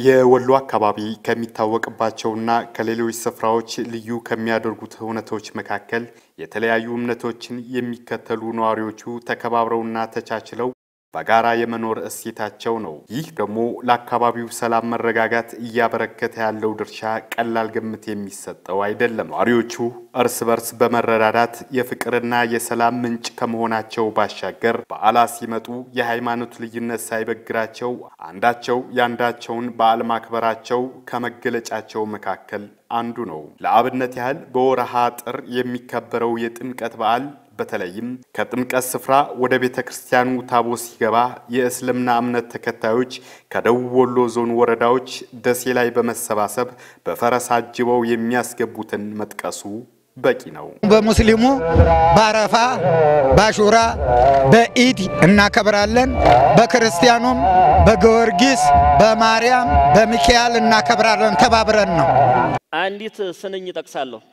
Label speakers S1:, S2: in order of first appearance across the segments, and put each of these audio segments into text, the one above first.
S1: የወሎ አካባቢ ከሚታወቅባቸውና ከሌሎች ስፍራዎች ልዩ ከሚያደርጉት እውነቶች መካከል የተለያዩ እምነቶችን የሚከተሉ ነዋሪዎቹ ተከባብረውና ተቻችለው በጋራ የመኖር እሴታቸው ነው። ይህ ደግሞ ለአካባቢው ሰላም መረጋጋት እያበረከተ ያለው ድርሻ ቀላል ግምት የሚሰጠው አይደለም። ነዋሪዎቹ እርስ በርስ በመረዳዳት የፍቅርና የሰላም ምንጭ ከመሆናቸው ባሻገር በዓላት ሲመጡ የሃይማኖት ልዩነት ሳይበግራቸው አንዳቸው የአንዳቸውን በዓል ማክበራቸው ከመገለጫቸው መካከል አንዱ ነው። ለአብነት ያህል በወረሃ ጥር የሚከበረው የጥምቀት በዓል በተለይም ከጥምቀት ስፍራ ወደ ቤተ ክርስቲያኑ ታቦት ሲገባ የእስልምና እምነት ተከታዮች ከደቡብ ወሎ ዞን ወረዳዎች ደሴ ላይ በመሰባሰብ በፈረስ አጅበው የሚያስገቡትን መጥቀሱ በቂ ነው።
S2: በሙስሊሙ በአረፋ በአሹራ በኢድ እናከብራለን። በክርስቲያኑም በጊዮርጊስ በማርያም በሚካኤል እናከብራለን። ተባብረን ነው።
S3: አንዲት ስንኝ ጠቅሳለሁ።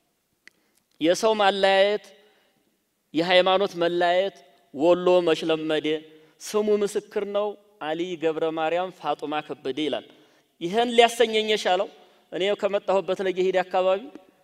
S3: የሰው ማለያየት የሃይማኖት መለያየት ወሎ መሽለመዴ ስሙ ምስክር ነው። አሊ ገብረ ማርያም ፋጡማ ከበደ ይላል። ይህን ሊያሰኘኝ የቻለው እኔ ከመጣሁበት ለገሄድ አካባቢ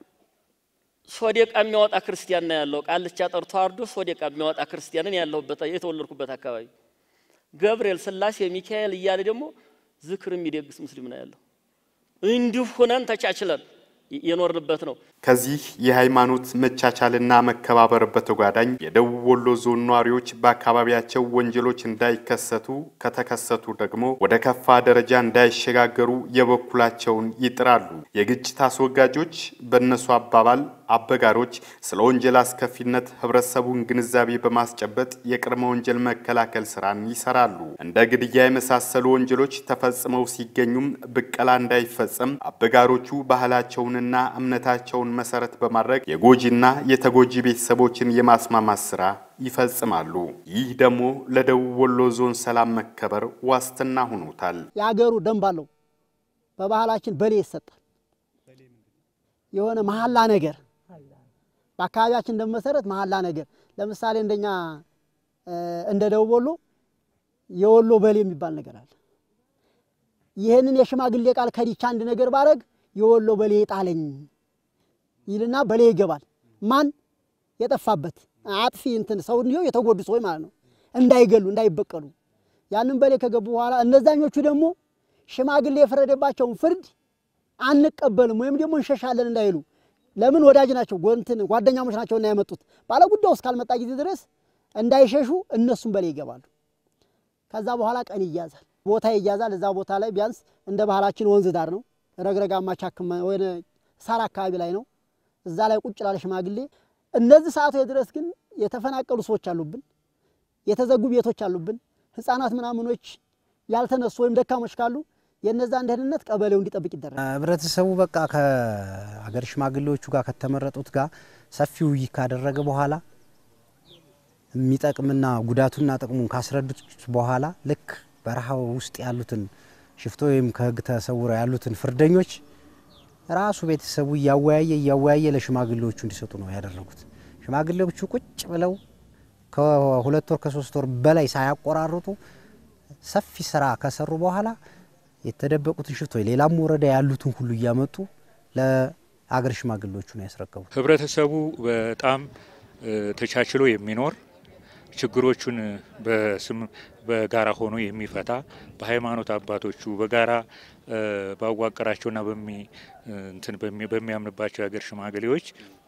S3: ሶዴቃ የሚያወጣ ክርስቲያን ነው ያለው። ቃልቻ ጠርቶ አርዶ ሶዴቃ የሚያወጣ ክርስቲያንን ያለሁበት የተወለድኩበት አካባቢ ገብርኤል፣ ስላሴ፣ ሚካኤል እያለ ደግሞ ዝክር የሚደግስ ሙስሊም ነው ያለው። እንዲሁ ሁነን ተቻችለን የኖርንበት ነው።
S1: ከዚህ የሃይማኖት መቻቻልና መከባበር በተጓዳኝ የደቡብ ወሎ ዞን ነዋሪዎች በአካባቢያቸው ወንጀሎች እንዳይከሰቱ ከተከሰቱ ደግሞ ወደ ከፋ ደረጃ እንዳይሸጋገሩ የበኩላቸውን ይጥራሉ። የግጭት አስወጋጆች በእነሱ አባባል አበጋሮች ስለ ወንጀል አስከፊነት ህብረተሰቡን ግንዛቤ በማስጨበጥ የቅድመ ወንጀል መከላከል ስራን ይሰራሉ። እንደ ግድያ የመሳሰሉ ወንጀሎች ተፈጽመው ሲገኙም ብቀላ እንዳይፈጸም አበጋሮቹ ባህላቸውንና እምነታቸውን መሰረት በማድረግ የጎጂና የተጎጂ ቤተሰቦችን የማስማማት ስራ ይፈጽማሉ። ይህ ደግሞ ለደቡብ ወሎ ዞን ሰላም መከበር ዋስትና ሆኖታል።
S4: የአገሩ ደንብ አለው። በባህላችን በሌ ይሰጣል። የሆነ መሐላ ነገር በአካባቢያችን እንደመሰረት መሐላ ነገር ለምሳሌ እንደኛ እንደ ደቡብ ወሎ የወሎ በሌ የሚባል ነገር አለ። ይህንን የሽማግሌ ቃል ከዲቻ አንድ ነገር ባረግ የወሎ በሌ ጣለኝ ይልና በሌ ይገባል። ማን የጠፋበት አጥፊ እንትን ሰው እንዲሁ የተጎዱ ሰዎች ማለት ነው፣ እንዳይገሉ እንዳይበቀሉ። ያንን በሌ ከገቡ በኋላ እነዛኞቹ ደግሞ ሽማግሌ የፈረደባቸውን ፍርድ አንቀበልም ወይም ደግሞ እንሸሻለን እንዳይሉ ለምን ወዳጅ ናቸው፣ ጎንትን ጓደኛሞች ናቸው እና ያመጡት ባለ ጉዳዩ እስካልመጣ ጊዜ ድረስ እንዳይሸሹ እነሱም በላይ ይገባሉ። ከዛ በኋላ ቀን ይያዛል፣ ቦታ ይያዛል። እዛ ቦታ ላይ ቢያንስ እንደ ባህላችን ወንዝ ዳር ነው፣ ረግረጋማ ቻክማ ወይ ሳር አካባቢ ላይ ነው። እዛ ላይ ቁጭ ላለ ሽማግሌ እነዚህ ሰዓቶች ድረስ ግን የተፈናቀሉ ሰዎች አሉብን፣ የተዘጉ ቤቶች አሉብን፣ ህፃናት ምናምኖች ያልተነሱ ወይም ደካሞች ካሉ የነዛን ደህንነት ቀበሌው እንዲጠብቅ ይደረጋል።
S5: ህብረተሰቡ በቃ ከሀገር ሽማግሌዎቹ ጋር ከተመረጡት ጋር ሰፊ ውይይት ካደረገ በኋላ የሚጠቅምና ጉዳቱና ጥቅሙን ካስረዱት በኋላ ልክ በረሃ ውስጥ ያሉትን ሽፍቶ ወይም ከህግ ተሰውረው ያሉትን ፍርደኞች ራሱ ቤተሰቡ እያወያየ እያወያየ ለሽማግሌዎቹ እንዲሰጡ ነው ያደረጉት። ሽማግሌዎቹ ቁጭ ብለው ከሁለት ወር ከሶስት ወር በላይ ሳያቆራርጡ ሰፊ ስራ ከሰሩ በኋላ የተደበቁትን ሽፍቶች ሌላም ወረዳ ያሉትን ሁሉ እያመጡ ለአገር ሽማግሌዎቹ ነው ያስረከቡት።
S6: ህብረተሰቡ በጣም ተቻችሎ የሚኖር ችግሮቹን በስም በጋራ ሆኖ የሚፈታ በሃይማኖት አባቶቹ በጋራ ባዋቀራቸውና እንትን በሚያምንባቸው የሀገር ሽማግሌዎች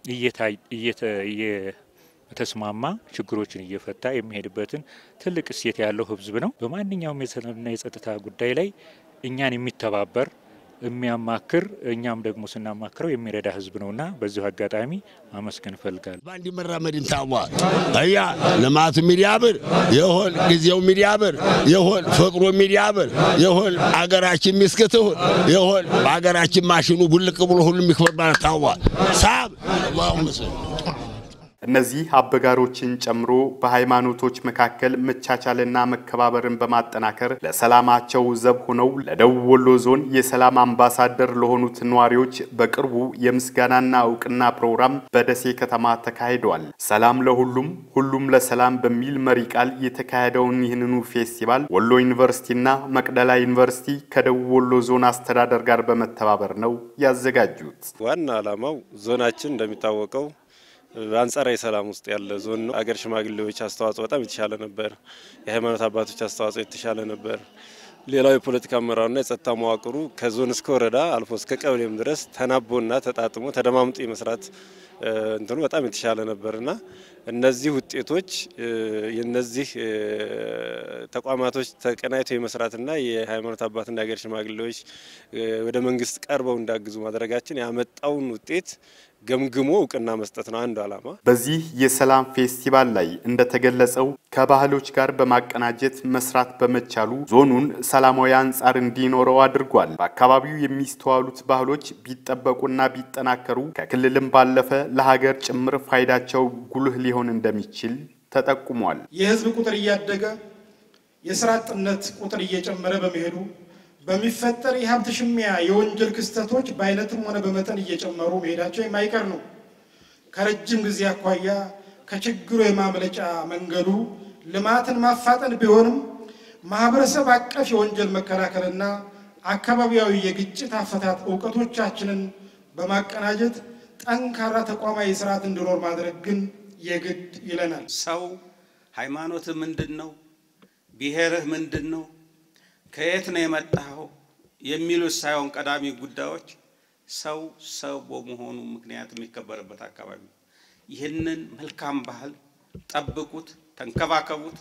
S6: እየተስማማ ችግሮችን እየፈታ የሚሄድበትን ትልቅ እሴት ያለው ህዝብ ነው። በማንኛውም የሰላምና የጸጥታ ጉዳይ ላይ እኛን የሚተባበር የሚያማክር እኛም ደግሞ ስናማክረው የሚረዳ ህዝብ ነውና በዚሁ አጋጣሚ አመስገን እፈልጋለሁ።
S7: በአንድ መራመድ እንታዋ እያ ልማቱ ሚዲያብር የሆን ጊዜው ሚዲያብር የሆን ፍቅሩ ሚዲያብር የሆን አገራችን ሚስክትሁን የሆን በአገራችን ማሽኑ ቡልቅ ብሎ ሁሉ የሚክበር ማለት ታዋ ሳብ
S1: እነዚህ አበጋሮችን ጨምሮ በሃይማኖቶች መካከል መቻቻልና መከባበርን በማጠናከር ለሰላማቸው ዘብ ሆነው ለደቡብ ወሎ ዞን የሰላም አምባሳደር ለሆኑት ነዋሪዎች በቅርቡ የምስጋናና እውቅና ፕሮግራም በደሴ ከተማ ተካሂደዋል። ሰላም ለሁሉም ሁሉም ለሰላም በሚል መሪ ቃል የተካሄደውን ይህንኑ ፌስቲቫል ወሎ ዩኒቨርሲቲና መቅደላ ዩኒቨርሲቲ ከደቡብ ወሎ ዞን አስተዳደር ጋር በመተባበር ነው ያዘጋጁት።
S8: ዋና ዓላማው ዞናችን እንደሚታወቀው በአንጻራዊ ሰላም ውስጥ ያለ ዞን ነው። አገር ሽማግሌዎች አስተዋጽኦ በጣም የተሻለ ነበር። የሃይማኖት አባቶች አስተዋጽኦ የተሻለ ነበር። ሌላው የፖለቲካ አመራሩና የጸጥታ መዋቅሩ ከዞን እስከ ወረዳ አልፎ እስከ ቀበሌም ድረስ ተናቦና ተጣጥሞ ተደማምጦ የመስራት እንትኑ በጣም የተሻለ ነበርና እነዚህ ውጤቶች የነዚህ ተቋማቶች ተቀናይቶ የመስራትና የሃይማኖት አባትና የሀገር ሽማግሌዎች ወደ መንግስት ቀርበው እንዳግዙ ማድረጋችን ያመጣውን ውጤት ገምግሞ እውቅና መስጠት ነው አንዱ ዓላማ።
S1: በዚህ የሰላም ፌስቲቫል ላይ እንደተገለጸው ከባህሎች ጋር በማቀናጀት መስራት በመቻሉ ዞኑን ሰላማዊ አንጻር እንዲኖረው አድርጓል። በአካባቢው የሚስተዋሉት ባህሎች ቢጠበቁና ቢጠናከሩ ከክልልም ባለፈ ለሀገር ጭምር ፋይዳቸው ጉልህ ሊሆን እንደሚችል ተጠቁሟል።
S9: የህዝብ ቁጥር እያደገ የስራ አጥነት ቁጥር እየጨመረ በመሄዱ በሚፈጠር የሀብት ሽሚያ የወንጀል ክስተቶች በአይነትም ሆነ በመጠን እየጨመሩ መሄዳቸው የማይቀር ነው። ከረጅም ጊዜ አኳያ ከችግሩ የማምለጫ መንገዱ ልማትን ማፋጠን ቢሆንም ማህበረሰብ አቀፍ የወንጀል መከላከልና አካባቢያዊ የግጭት አፈታት እውቀቶቻችንን በማቀናጀት ጠንካራ ተቋማዊ ስርዓት እንዲኖር ማድረግ ግን የግድ ይለናል።
S10: ሰው ሃይማኖትህ ምንድን ነው? ብሔርህ ምንድን ነው? ከየት ነው የመጣኸው? የሚሉት ሳይሆን ቀዳሚ ጉዳዮች ሰው ሰው በመሆኑ ምክንያት የሚከበርበት አካባቢ ነው። ይህንን መልካም ባህል ጠብቁት፣ ተንከባከቡት፣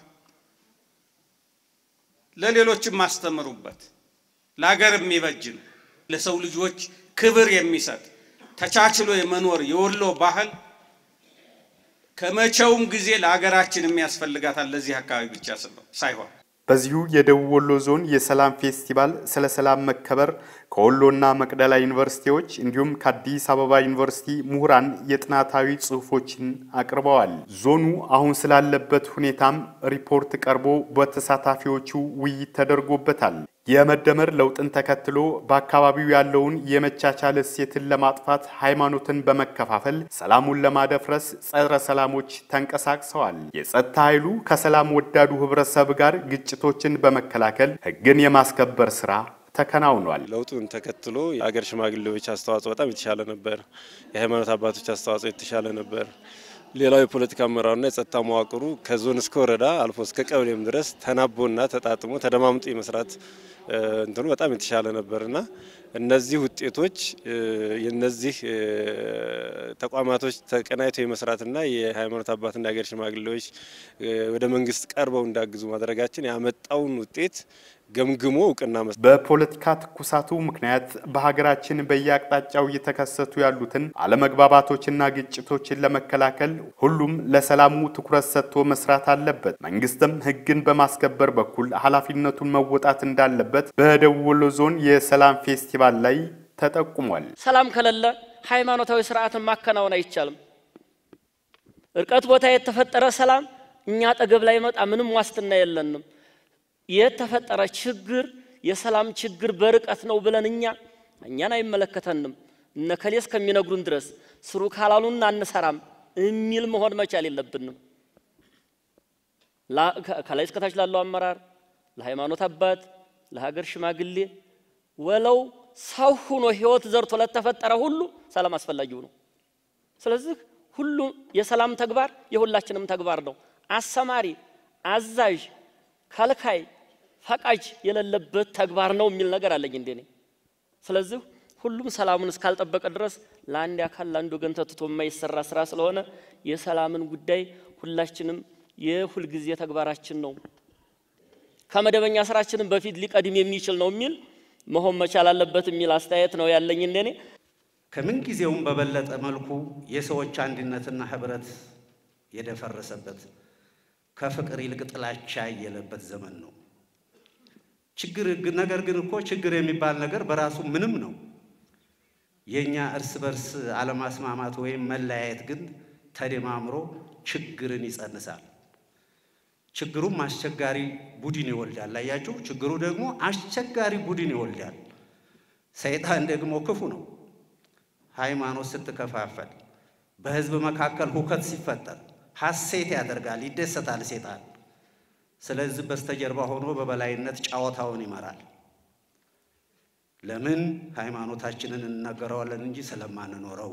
S10: ለሌሎችም ማስተምሩበት። ለሀገር የሚበጅ ነው። ለሰው ልጆች ክብር የሚሰጥ ተቻችሎ የመኖር የወሎ ባህል ከመቼውም ጊዜ ለሀገራችን የሚያስፈልጋታል። ለዚህ አካባቢ ብቻ ሳይሆን
S1: በዚሁ የደቡብ ወሎ ዞን የሰላም ፌስቲቫል ስለ ሰላም መከበር ከወሎና መቅደላ ዩኒቨርሲቲዎች እንዲሁም ከአዲስ አበባ ዩኒቨርሲቲ ምሁራን የጥናታዊ ጽሑፎችን አቅርበዋል። ዞኑ አሁን ስላለበት ሁኔታም ሪፖርት ቀርቦ በተሳታፊዎቹ ውይይት ተደርጎበታል። የመደመር ለውጥን ተከትሎ በአካባቢው ያለውን የመቻቻል እሴትን ለማጥፋት ሃይማኖትን በመከፋፈል ሰላሙን ለማደፍረስ ጸረ ሰላሞች ተንቀሳቅሰዋል። የጸጥታ ኃይሉ ከሰላም ወዳዱ ህብረተሰብ ጋር ግጭቶችን በመከላከል ህግን የማስከበር ስራ ተከናውኗል።
S8: ለውጡን ተከትሎ የአገር ሽማግሌዎች አስተዋጽኦ በጣም የተሻለ ነበር። የሃይማኖት አባቶች አስተዋጽኦ የተሻለ ነበር። ሌላው የፖለቲካ አመራሩና የጸጥታ መዋቅሩ ከዞን እስከ ወረዳ አልፎ እስከ ቀበሌም ድረስ ተናቦና ተጣጥሞ ተደማምጦ የመስራት እንትኑ በጣም የተሻለ ነበርና እነዚህ ውጤቶች የነዚህ ተቋማቶች ተቀናይቶ የመስራትና የሃይማኖት አባትና የሀገር ሽማግሌዎች ወደ መንግስት ቀርበው እንዳግዙ ማድረጋችን ያመጣውን ውጤት ገምግሞ እውቅና መስጠት።
S1: በፖለቲካ ትኩሳቱ ምክንያት በሀገራችን በየአቅጣጫው እየተከሰቱ ያሉትን አለመግባባቶችና ግጭቶችን ለመከላከል ሁሉም ለሰላሙ ትኩረት ሰጥቶ መስራት አለበት። መንግስትም ህግን በማስከበር በኩል ኃላፊነቱን መወጣት እንዳለበት በደቡብ ወሎ ዞን የሰላም ፌስቲቫል ላይ ተጠቁሟል።
S3: ሰላም ከሌለ ሃይማኖታዊ ስርዓትን ማከናወን አይቻልም። እርቀት ቦታ የተፈጠረ ሰላም እኛ አጠገብ ላይ መጣ ምንም ዋስትና የለንም። የተፈጠረ ችግር የሰላም ችግር በርቀት ነው ብለን እኛ እኛን አይመለከተንም እነ ከሌ እስከሚነግሩን ድረስ ስሩ ካላሉን አንሰራም የሚል መሆን መቻል የለብንም። ከላይ እስከታች ላለው አመራር፣ ለሃይማኖት አባት፣ ለሀገር ሽማግሌ ወለው ሰው ሁኖ ህይወት ዘርቶ ለተፈጠረ ሁሉ ሰላም አስፈላጊው ነው። ስለዚህ ሁሉም የሰላም ተግባር የሁላችንም ተግባር ነው። አሰማሪ፣ አዛዥ፣ ከልካይ፣ ፈቃጅ የሌለበት ተግባር ነው የሚል ነገር አለኝ እንደኔ። ስለዚህ ሁሉም ሰላሙን እስካልጠበቀ ድረስ ለአንድ አካል ለአንድ ወገን ተትቶ የማይሰራ ስራ ስለሆነ የሰላምን ጉዳይ ሁላችንም የሁልጊዜ ተግባራችን ነው፣ ከመደበኛ ስራችንም በፊት ሊቀድም የሚችል ነው የሚል መሆን መቻል አለበት የሚል አስተያየት ነው ያለኝ እንደኔ።
S11: ከምን ጊዜውም በበለጠ መልኩ የሰዎች አንድነትና ህብረት የደፈረሰበት ከፍቅር ይልቅ ጥላቻ ያየለበት ዘመን ነው። ችግር ነገር ግን እኮ ችግር የሚባል ነገር በራሱ ምንም ነው። የኛ እርስ በርስ አለማስማማት ወይም መለያየት ግን ተደማምሮ ችግርን ይጸንሳል። ችግሩም አስቸጋሪ ቡድን ይወልዳል። አያችሁ፣ ችግሩ ደግሞ አስቸጋሪ ቡድን ይወልዳል። ሰይጣን ደግሞ ክፉ ነው። ሃይማኖት ስትከፋፈል፣ በህዝብ መካከል ሁከት ሲፈጠር ሐሴት ያደርጋል፣ ይደሰታል ሰይጣን። ስለዚህ በስተጀርባ ሆኖ በበላይነት ጨዋታውን ይመራል። ለምን? ሃይማኖታችንን እንናገረዋለን እንጂ ስለማንኖረው።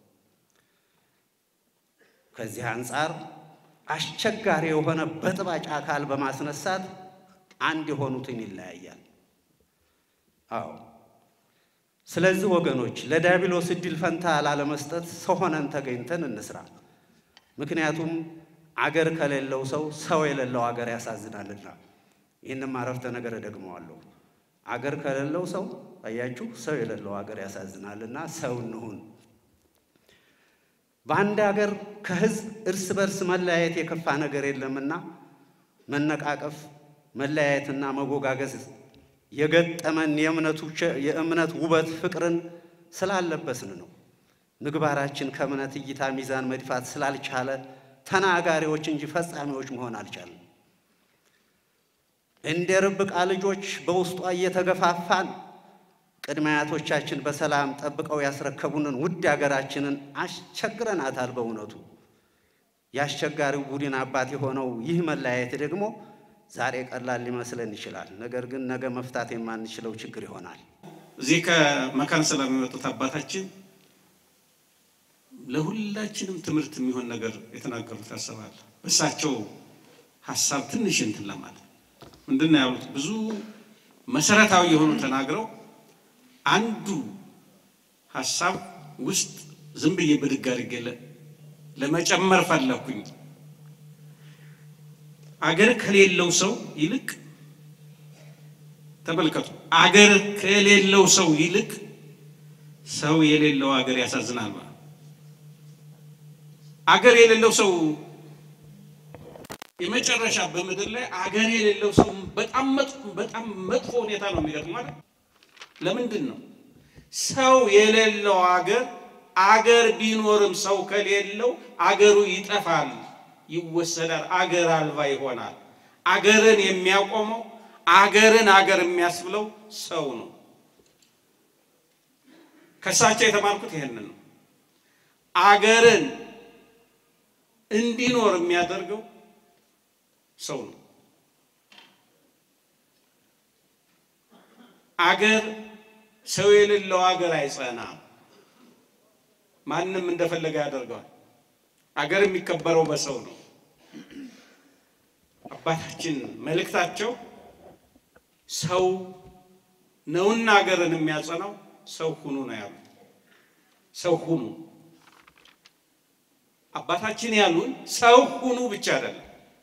S11: ከዚህ አንጻር አስቸጋሪ የሆነ በጥባጭ አካል በማስነሳት አንድ የሆኑትን ይለያያል። አዎ። ስለዚህ ወገኖች ለዲያብሎስ እድል ፈንታ ላለመስጠት ሰው ሆነን ተገኝተን እንስራ። ምክንያቱም አገር ከሌለው ሰው ሰው የሌለው አገር ያሳዝናልና። ይህንም አረፍተ ነገር እደግመዋለሁ። አገር ከሌለው ሰው አያችሁ፣ ሰው የሌለው አገር ያሳዝናልና ሰው እንሁን። በአንድ አገር ከህዝብ እርስ በርስ መለያየት የከፋ ነገር የለምና መነቃቀፍ፣ መለያየትና መጎጋገዝ የገጠመን የእምነት ውበት ፍቅርን ስላለበስን ነው። ምግባራችን ከእምነት እይታ ሚዛን መድፋት ስላልቻለ ተናጋሪዎች እንጂ ፈጻሚዎች መሆን አልቻለም። እንደ ርብቃ ልጆች በውስጧ እየተገፋፋን ቅድመ አያቶቻችን በሰላም ጠብቀው ያስረከቡንን ውድ ሀገራችንን አስቸግረናታል። በእውነቱ የአስቸጋሪው ቡድን አባት የሆነው ይህ መለያየት ደግሞ ዛሬ ቀላል ሊመስለን ይችላል። ነገር ግን ነገ መፍታት የማንችለው ችግር ይሆናል።
S10: እዚህ ከመካነ ሰላም የመጡት አባታችን ለሁላችንም ትምህርት የሚሆን ነገር የተናገሩት ያሰባል። በእሳቸው ሀሳብ ትንሽ እንትን ለማለት ምንድን ነው ያሉት? ብዙ መሰረታዊ የሆኑ ተናግረው አንዱ ሀሳብ ውስጥ ዝም ብዬ ብድግ አድርጌ ለመጨመር ፈለኩኝ። አገር ከሌለው ሰው ይልቅ ተመልከቱ፣ አገር ከሌለው ሰው ይልቅ ሰው የሌለው አገር ያሳዝናል። አገር የሌለው ሰው የመጨረሻ በምድር ላይ አገር የሌለው ሰው በጣም መጥፎ በጣም መጥፎ ሁኔታ ነው የሚገጥመው ማለት ለምንድን ነው ሰው የሌለው አገር አገር ቢኖርም ሰው ከሌለው አገሩ ይጠፋል፣ ይወሰዳል፣ አገር አልባ ይሆናል። አገርን የሚያቆመው አገርን አገር የሚያስብለው ሰው ነው። ከእሳቸው የተማርኩት ይሄንን ነው። አገርን እንዲኖር የሚያደርገው ሰው ነው። አገር ሰው የሌለው አገር አይጸናም። ማንም እንደፈለገ ያደርገዋል። አገር የሚከበረው በሰው ነው። አባታችን መልእክታቸው ሰው ነውና አገርን የሚያጸናው ሰው ሁኑ ነው ያሉት። ሰው ሁኑ። አባታችን ያሉን ሰው ሁኑ ብቻ አይደለም።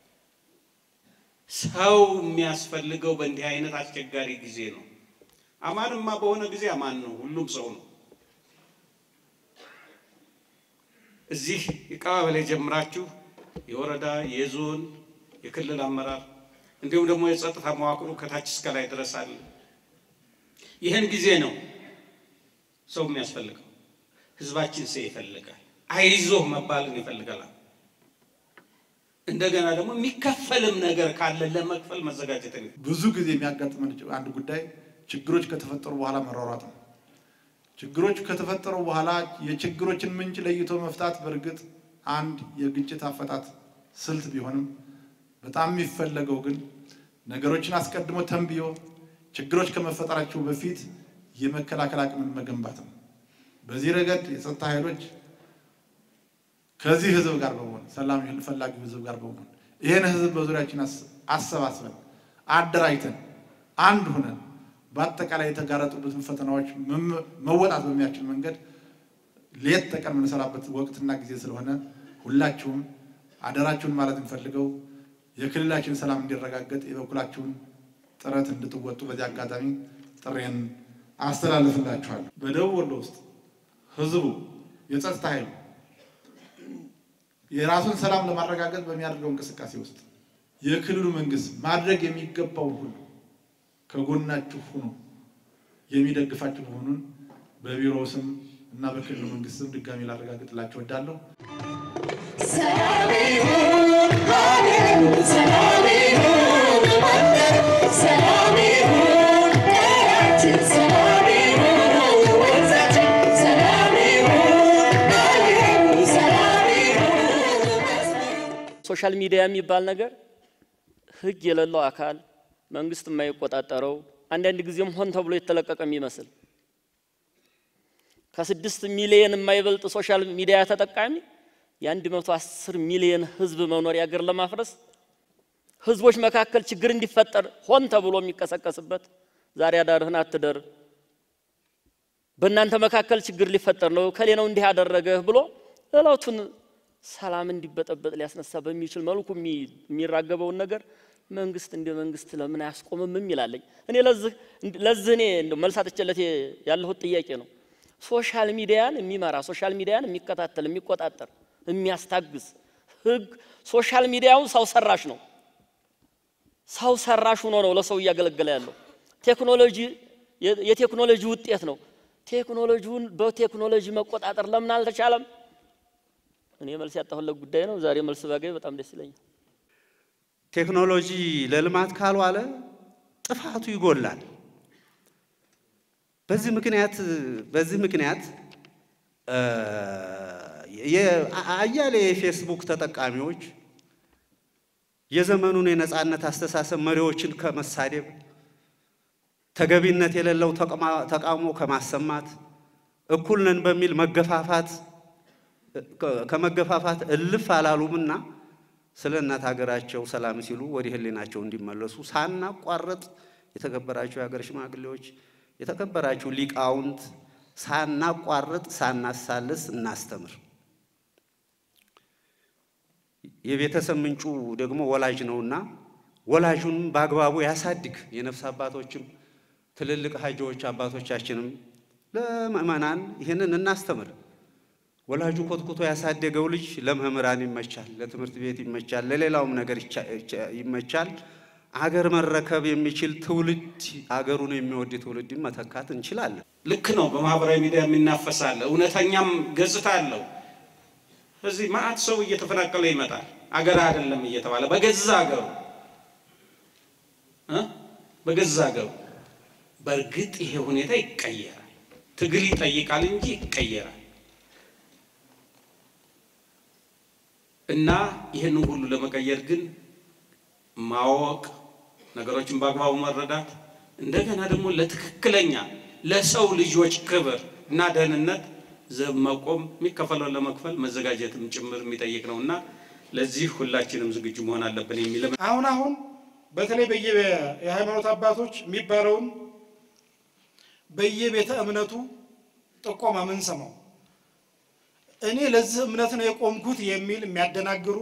S10: ሰው የሚያስፈልገው በእንዲህ አይነት አስቸጋሪ ጊዜ ነው። አማንማ በሆነ ጊዜ አማን ነው፣ ሁሉም ሰው ነው። እዚህ የቀባበሌ ጀምራችሁ የወረዳ የዞን የክልል አመራር እንዲሁም ደግሞ የጸጥታ መዋቅሩ ከታች እስከ ላይ ድረስ አለ። ይህን ጊዜ ነው ሰው የሚያስፈልገው። ህዝባችን ሰው ይፈልጋል። አይዞህ መባልን ይፈልጋል። እንደገና ደግሞ የሚከፈልም ነገር ካለ ለመክፈል መዘጋጀት ነው።
S9: ብዙ ጊዜ የሚያጋጥመን አንድ ጉዳይ ችግሮች ከተፈጠሩ በኋላ መሯሯጥ ነው። ችግሮች ከተፈጠሩ በኋላ የችግሮችን ምንጭ ለይቶ መፍታት በእርግጥ አንድ የግጭት አፈታት ስልት ቢሆንም በጣም የሚፈለገው ግን ነገሮችን አስቀድሞ ተንብዮ ችግሮች ከመፈጠራቸው በፊት የመከላከል አቅምን መገንባት ነው። በዚህ ረገድ የጸጥታ ኃይሎች ከዚህ ህዝብ ጋር በመሆን ሰላም ፈላጊው ህዝብ ጋር በመሆን ይህን ህዝብ በዙሪያችን አሰባስበን አደራጅተን አንድ ሁነን በአጠቃላይ የተጋረጡበትን ፈተናዎች መወጣት በሚያስችል መንገድ ሌት ተቀን የምንሰራበት ወቅትና ጊዜ ስለሆነ ሁላችሁም አደራችሁን ማለት እንፈልገው የክልላችን ሰላም እንዲረጋገጥ የበኩላችሁን ጥረት እንድትወጡ በዚህ አጋጣሚ ጥሬን አስተላልፍላችኋል። በደቡብ ወሎ ውስጥ ህዝቡ የጸጥታ ኃይሉ የራሱን ሰላም ለማረጋገጥ በሚያደርገው እንቅስቃሴ ውስጥ የክልሉ መንግስት ማድረግ የሚገባውን ሁሉ ከጎናችሁ ሆኖ የሚደግፋችሁ መሆኑን በቢሮው ስም እና በክልሉ መንግስት ስም ድጋሚ ላረጋግጥላችሁ እወዳለሁ።
S3: ሶሻል ሚዲያ የሚባል ነገር ሕግ የሌለው አካል መንግስት የማይቆጣጠረው አንዳንድ ጊዜም ሆን ተብሎ የተለቀቀ የሚመስል ከስድስት ሚሊየን የማይበልጥ ሶሻል ሚዲያ ተጠቃሚ የአንድ መቶ አስር ሚሊየን ህዝብ መኖሪያ ሀገር ለማፍረስ ህዝቦች መካከል ችግር እንዲፈጠር ሆን ተብሎ የሚቀሰቀስበት ዛሬ አዳርህን አትደር፣ በእናንተ መካከል ችግር ሊፈጠር ነው፣ ከሌ ነው እንዲህ ያደረገህ ብሎ እለቱን ሰላም እንዲበጠበጥ ሊያስነሳ በሚችል መልኩ የሚራገበውን ነገር መንግስት እንደ መንግስት ለምን አያስቆምም የሚላለኝ እኔ ለዚህ ለዚህ እኔ እንደው መልስ አጥቼለት ያለሁት ጥያቄ ነው። ሶሻል ሚዲያን የሚመራ ሶሻል ሚዲያን የሚከታተል የሚቆጣጠር የሚያስታግዝ ህግ ሶሻል ሚዲያው ሰው ሰራሽ ነው። ሰው ሰራሽ ሆኖ ነው ለሰው እያገለገለ ያለው። ቴክኖሎጂ የቴክኖሎጂ ውጤት ነው። ቴክኖሎጂውን በቴክኖሎጂ መቆጣጠር ለምን አልተቻለም? እኔ መልስ ያጣሁለት ጉዳይ ነው። ዛሬ መልስ ባገኝ በጣም ደስ ይለኛል።
S11: ቴክኖሎጂ ለልማት ካልዋለ ጥፋቱ ይጎላል። በዚህ ምክንያት በዚህ ምክንያት አያሌ የፌስቡክ ተጠቃሚዎች የዘመኑን የነጻነት አስተሳሰብ መሪዎችን ከመሳደብ ተገቢነት የሌለው ተቃውሞ ከማሰማት እኩል ነን በሚል መገፋፋት ከመገፋፋት እልፍ አላሉምና ስለ እናት ሀገራቸው ሰላም ሲሉ ወደ ሕሊናቸው እንዲመለሱ ሳናቋረጥ የተከበራችሁ የሀገር ሽማግሌዎች፣ የተከበራችሁ ሊቃውንት ሳናቋርጥ ሳናሳልስ እናስተምር። የቤተሰብ ምንጩ ደግሞ ወላጅ ነውና ወላጁን በአግባቡ ያሳድግ። የነፍስ አባቶችም ትልልቅ ሀጂዎች አባቶቻችንም ለምእመናን ይህንን እናስተምር። ወላጁ ኮትኩቶ ያሳደገው ልጅ ለመምህራን ይመቻል፣ ለትምህርት ቤት ይመቻል፣ ለሌላውም ነገር ይመቻል። አገር መረከብ የሚችል ትውልድ አገሩን የሚወድ ትውልድን መተካት እንችላለን።
S10: ልክ ነው። በማህበራዊ ሚዲያ የሚናፈሳለ እውነተኛም ገጽታ አለው። እዚህ ማአት ሰው እየተፈናቀለ ይመጣል። አገር አይደለም እየተባለ በገዛ አገሩ በገዛ አገሩ። በእርግጥ ይሄ ሁኔታ ይቀየራል። ትግል ይጠይቃል እንጂ ይቀየራል። እና ይህንን ሁሉ ለመቀየር ግን ማወቅ፣ ነገሮችን በአግባቡ መረዳት፣ እንደገና ደግሞ ለትክክለኛ ለሰው ልጆች ክብር እና ደህንነት ዘብ መቆም የሚከፈለውን ለመክፈል መዘጋጀትም ጭምር የሚጠይቅ ነው እና ለዚህ ሁላችንም ዝግጁ መሆን አለብን የሚል
S9: አሁን አሁን በተለይ በየ የሃይማኖት አባቶች የሚባለውን በየቤተ እምነቱ ጥቆማ ምን ሰማው እኔ ለዚህ እምነት ነው የቆምኩት የሚል የሚያደናግሩ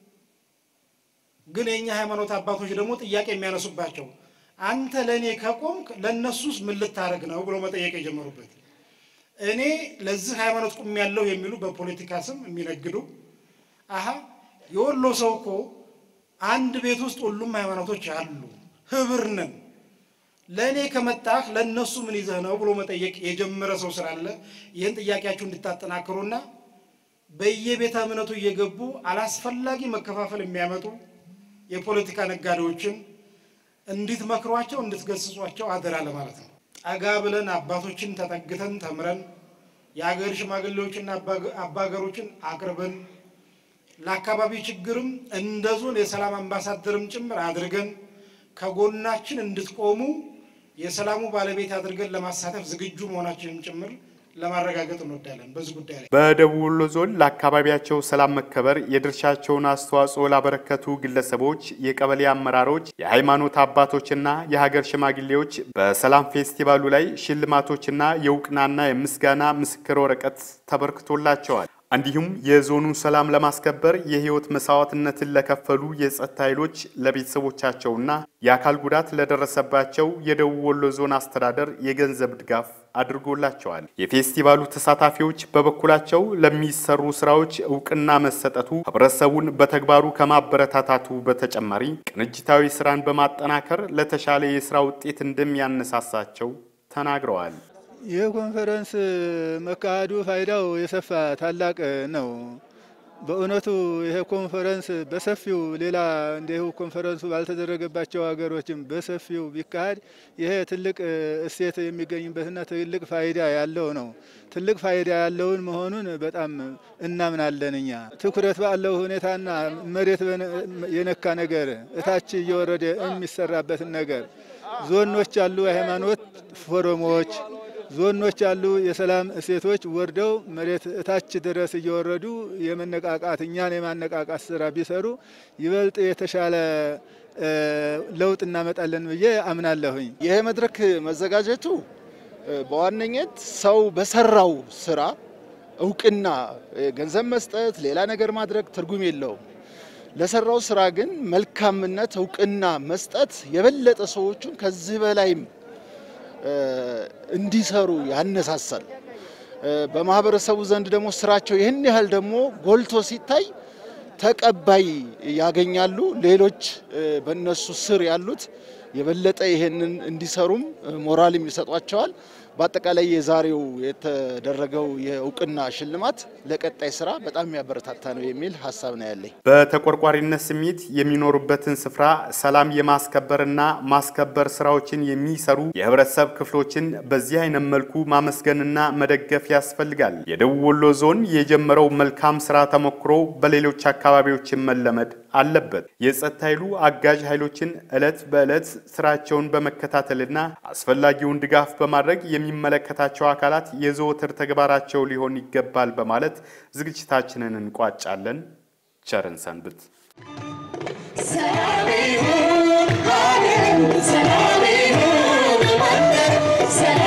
S9: ግን የእኛ ሃይማኖት አባቶች ደግሞ ጥያቄ የሚያነሱባቸው አንተ ለእኔ ከቆምክ ለእነሱስ ምን ልታደርግ ነው ብሎ መጠየቅ የጀመሩበት እኔ ለዚህ ሃይማኖት ቁም ያለው የሚሉ በፖለቲካ ስም የሚነግዱ አሀ የወሎ ሰው እኮ አንድ ቤት ውስጥ ሁሉም ሃይማኖቶች አሉ፣ ህብር ነን፣ ለእኔ ከመጣህ ለእነሱ ምን ይዘህ ነው ብሎ መጠየቅ የጀመረ ሰው ስላለ ይህን ጥያቄያችሁ እንድታጠናክሩና በየቤተ እምነቱ እየገቡ አላስፈላጊ መከፋፈል የሚያመጡ የፖለቲካ ነጋዴዎችን እንድትመክሯቸው እንድትገስጿቸው አደራ ለማለት ነው። ጠጋ ብለን አባቶችን ተጠግተን ተምረን የሀገር ሽማግሌዎችና አባገሮችን አቅርበን ለአካባቢ ችግርም እንደ ዞን የሰላም አምባሳደርም ጭምር አድርገን ከጎናችን እንድትቆሙ የሰላሙ ባለቤት አድርገን ለማሳተፍ ዝግጁ መሆናችንም ጭምር ለማረጋገጥ እንወዳለን። በዚህ ጉዳይ ላይ
S1: በደቡብ ወሎ ዞን ለአካባቢያቸው ሰላም መከበር የድርሻቸውን አስተዋጽኦ ላበረከቱ ግለሰቦች፣ የቀበሌ አመራሮች፣ የሃይማኖት አባቶችና የሀገር ሽማግሌዎች በሰላም ፌስቲቫሉ ላይ ሽልማቶችና የእውቅናና የምስጋና ምስክር ወረቀት ተበርክቶላቸዋል። እንዲሁም የዞኑን ሰላም ለማስከበር የህይወት መስዋዕትነትን ለከፈሉ የጸጥታ ኃይሎች ለቤተሰቦቻቸውና የአካል ጉዳት ለደረሰባቸው የደቡብ ወሎ ዞን አስተዳደር የገንዘብ ድጋፍ አድርጎላቸዋል። የፌስቲቫሉ ተሳታፊዎች በበኩላቸው ለሚሰሩ ስራዎች እውቅና መሰጠቱ ህብረተሰቡን በተግባሩ ከማበረታታቱ በተጨማሪ ቅንጅታዊ ስራን በማጠናከር ለተሻለ የስራ ውጤት እንደሚያነሳሳቸው ተናግረዋል።
S12: ይህ ኮንፈረንስ መካሄዱ ፋይዳው የሰፋ ታላቅ ነው። በእውነቱ ይሄ ኮንፈረንስ በሰፊው ሌላ እንዲሁ ኮንፈረንሱ ባልተደረገባቸው ሀገሮችም በሰፊው ቢካሄድ ይሄ ትልቅ እሴት የሚገኝበትና ትልቅ ፋይዳ ያለው ነው። ትልቅ ፋይዳ ያለውን መሆኑን በጣም እናምናለን። እኛ ትኩረት ባለው ሁኔታና መሬት የነካ ነገር እታች እየወረደ የሚሰራበትን ነገር ዞኖች ያሉ የሃይማኖት ፎረሞች ዞኖች ያሉ የሰላም እሴቶች ወርደው መሬት እታች ድረስ እየወረዱ የመነቃቃት እኛን የማነቃቃት ስራ ቢሰሩ ይበልጥ የተሻለ ለውጥ እናመጣለን ብዬ አምናለሁኝ።
S13: ይህ መድረክ መዘጋጀቱ በዋነኝነት ሰው በሰራው ስራ እውቅና ገንዘብ መስጠት፣ ሌላ ነገር ማድረግ ትርጉም የለውም። ለሰራው ስራ ግን መልካምነት እውቅና መስጠት የበለጠ ሰዎቹን ከዚህ በላይም እንዲሰሩ ያነሳሳል። በማህበረሰቡ ዘንድ ደግሞ ስራቸው ይህን ያህል ደግሞ ጎልቶ ሲታይ ተቀባይ ያገኛሉ። ሌሎች በእነሱ ስር ያሉት የበለጠ ይሄንን እንዲሰሩም ሞራልም ይሰጧቸዋል። በአጠቃላይ የዛሬው የተደረገው የእውቅና ሽልማት ለቀጣይ ስራ በጣም የሚያበረታታ ነው የሚል ሀሳብ ነው ያለኝ።
S1: በተቆርቋሪነት ስሜት የሚኖሩበትን ስፍራ ሰላም የማስከበርና ማስከበር ስራዎችን የሚሰሩ የህብረተሰብ ክፍሎችን በዚህ አይነት መልኩ ማመስገንና መደገፍ ያስፈልጋል። የደቡብ ወሎ ዞን የጀመረው መልካም ስራ ተሞክሮ በሌሎች አካባቢዎችን መለመድ አለበት። የጸጥታ ኃይሉ አጋዥ ኃይሎችን ዕለት በዕለት ስራቸውን በመከታተልና አስፈላጊውን ድጋፍ በማድረግ የሚመለከታቸው አካላት የዘወትር ተግባራቸው ሊሆን ይገባል በማለት ዝግጅታችንን እንቋጫለን። ቸርን ሰንብት።
S14: ሰላም ይሁን ሀገር፣ ሰላም ይሁን መንደር፣